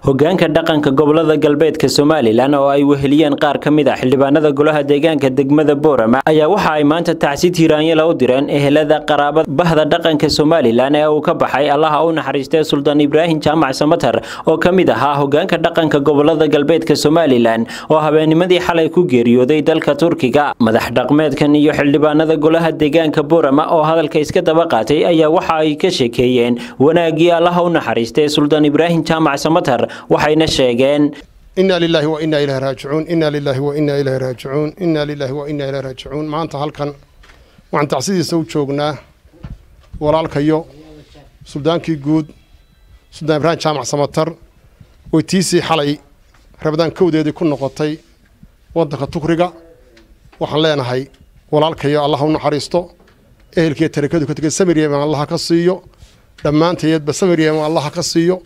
hogaanka dhaqanka gobolada galbeedka somalilan oo ay weheliyeen qaar ka mid ah xildhibaanada golaha deegaanka degmada boorama ayaa waxa ay maanta tacsi tiiraanyala u direen ehelada qaraabada bahda dhaqanka somalilan ee uu ka baxay allaha u naxariistay suldaan ibraahim jaamac samatar oo ka mid ahaa hogaanka dhaqanka gobolada galbeedka somalilan oo habeennimadii xalay ku geeriyooday dalka turkiga madax dhaqmeedkan iyo xildhibaanada golaha deegaanka boorama oo hadalka iska daba qaatay ayaa waxa ay ka sheekeeyeen wanaagii allaha u naxariistay suldaan ibraahim jaamac samatar waxayna sheegeen inaa lilaahi wa inaa ilahi raajicuun inaa lilaahi wa inaa ilahi raajicuun inaa lilaahi wa inaa ilahi raajicuun maanta halkan waxaan tacsidiisa u joognaa walaalkayo suldaankii guud suldaan ibraahim jaamac samatar oo tiisii xalay rabadaan kowdeedii ku noqotay waddanka tukriga waxaan leenahay walaalkayo allah u naxariisto ehelkiiyo tarakadu ka tegay samiryeman allaha ka siiyo dhammaanteedba samiryeman allaha ka siiyo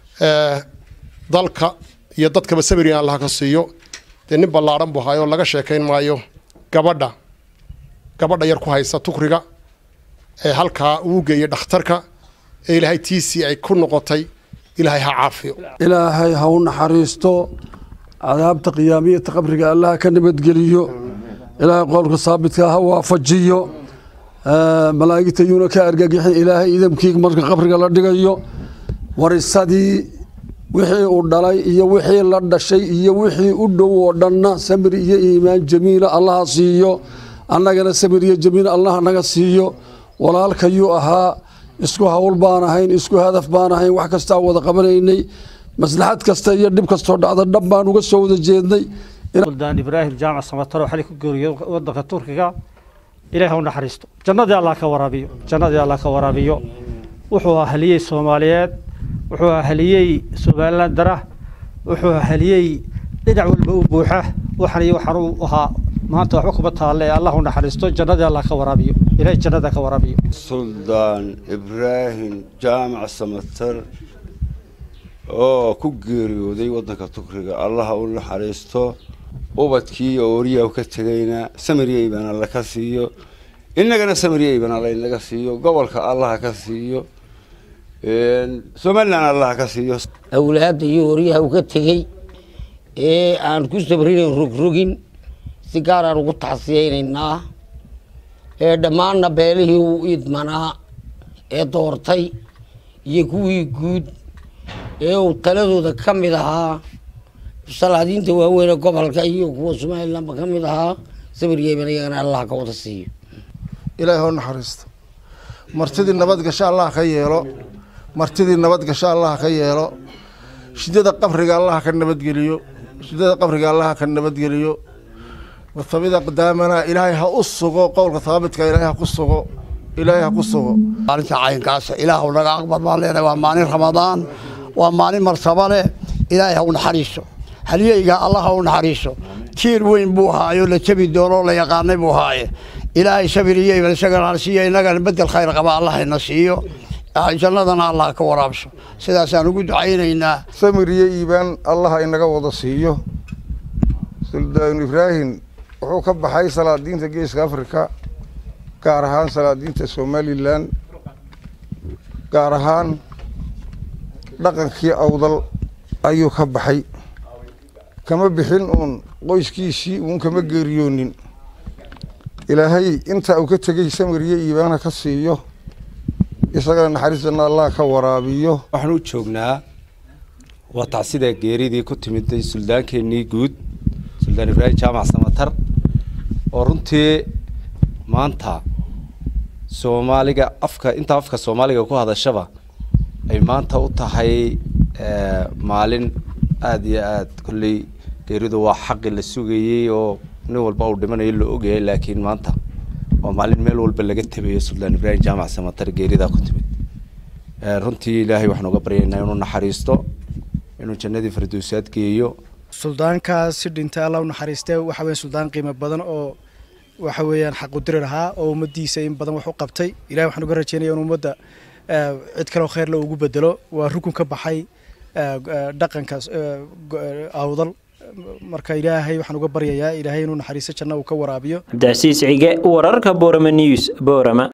dalka iyo dadkaba samiryeman allaha ka siiyo dee nin ballaadhan buu haayoo laga sheekayn maayo gabadha gabadha yar ku haysa tukriga ee halkaa uu geeyey dhakhtarka ee ilaahay tiisii ay ku noqotay ilaahay ha caafiyo ilaahay ha u naxariisto cadaabta qiyaamiyata qabriga allaha ka nabadgeliyo ilaahay qowlka saabidka ha waafajiyo malaa'igta yuuna ka argagixin ilaahay idamkii marka qabriga la dhigayo warisadii wixii uu dhalay iyo wixii la dhashay iyo wixii u dhow oo dhanna samir iyo iimaan jamiila allaha siiyo annagana samir iyo jamiil allah naga siiyo walaalkayuu ahaa isku hawl baan ahayn isku hadaf baan ahayn wax kastaa wada qabanaynay maslaxad kasta iyo dhib kastoo dhacda dhab baan uga soo wada jeednay suldaan ibraahim jaamac samataro xali ku geeriyo wadanka turkiga ilaahay u naxariisto jannadii allah ka waraabiyo jannadii allah ka waraabiyo wuxuu ahaliyey soomaaliyeed wuxuu ahaliyey somaliland dara wuxuu ahaliyey dhinac walba u buuxa waxan iyo waxaan u ahaa maanta waxba kuma taalle allah u naxariisto jannadii allah ka waraabiyo ilaahay jannada ka waraabiyo suldaan ibraahim jaamac samatar oo ku geeriyooday waddanka tukriga allaha u naxariisto ubadkii oo oriyahu ka tegayna samiryeyban alla ka siiyo innagana samiryeyban alla inaga siiyo gobolka allaha ka siiyo somalilan allaha ka siiyo awlaadda iyo oryaha u ka tegey ee aan ku sabrinayn rogrogin si gaaraan ugu tacsiyaynaynaa ee dhammaanna beelihii u idmanaa ee doortay iyo kuwii guud ee uu taladooda ka mid ahaa salaadiinta waaweyne gobolka iyo kuwa somalilanba ka mid ahaa sabiryeeban iyagana allah ka wada siiyo ilaahi hoo naxariisto martidii nabad gasho allah ka yeelo martidii nabad gasho allah ka yeelo shidada qabriga allah ka nabadgeliyo shidada qabriga allah ka nabadgeliyo wathabida qadaamana ilaahay ha u sugo qowlka haabidka ilaahay ha ku sugo ilaahay ha ku sugo maalinta caynkaas ilaah naga aqbal baan leenahay waa maalin ramadaan waa maalin marsaba leh ilaahay ha u naxariiso halyeyga allah ha u naxariiso tiir weyn buu ahaayo la jabi doono la yaqaanay buu ahaaye ilaahay sabir iyo iman isagana siiyo innagana bedel khayr qaba allah ina siiyo jannadana allah ka waraabso sidaasaan ugu ducaynaynaa samir iyo iibaan allah inaga wada siiyo suldaan ibraahim wuxuu ka baxay salaadiinta geeska afrika gaar ahaan salaadiinta somalilan gaar ahaan dhaqankii awdal ayuu ka baxay kama bixin uun qoyskiisii uun kama geeriyoonin ilaahay intaa uu ka tegey samiriyo iibaana ka siiyo isagana naxariistana allah ka waraabiyo waxaan u joognaa waa tacsida geeridii ku timiday suldaankeenii guud suldaan ibraahim jaamac samatar oo runtii maanta soomaaliga afka intaa afka soomaaliga ku hadashaba ay maanta u tahay maalin aada iyo aada kolley geeridu waa xaqi la sugayey oo nin walba uu dhimanayo la ogayay laakiin maanta waa maalin meel walba laga tabeeyo suldaan ibraahim jaamac samatar geeridaa ku timid runtii ilaahay waxaan uga baryaynaa inuu naxariisto inuu jannadii fardowsaad geeyo suldaankaas si dhintay alla u naxariistay waxa weya suldaan qiimo badan oo waxa weeyaan xaqudiri lahaa oo ummaddiisa in badan wax u qabtay ilahay waxaan uga rajeynaya in ummadda cid kaleo kheyrle ugu bedelo waa rukun ka baxay dhaqanka awdal marka ilaahay waxaan uga baryayaa ilaahay inuu naxariisto janna uu ka waraabiyo cabdicasiis cige wararka boorama news boorama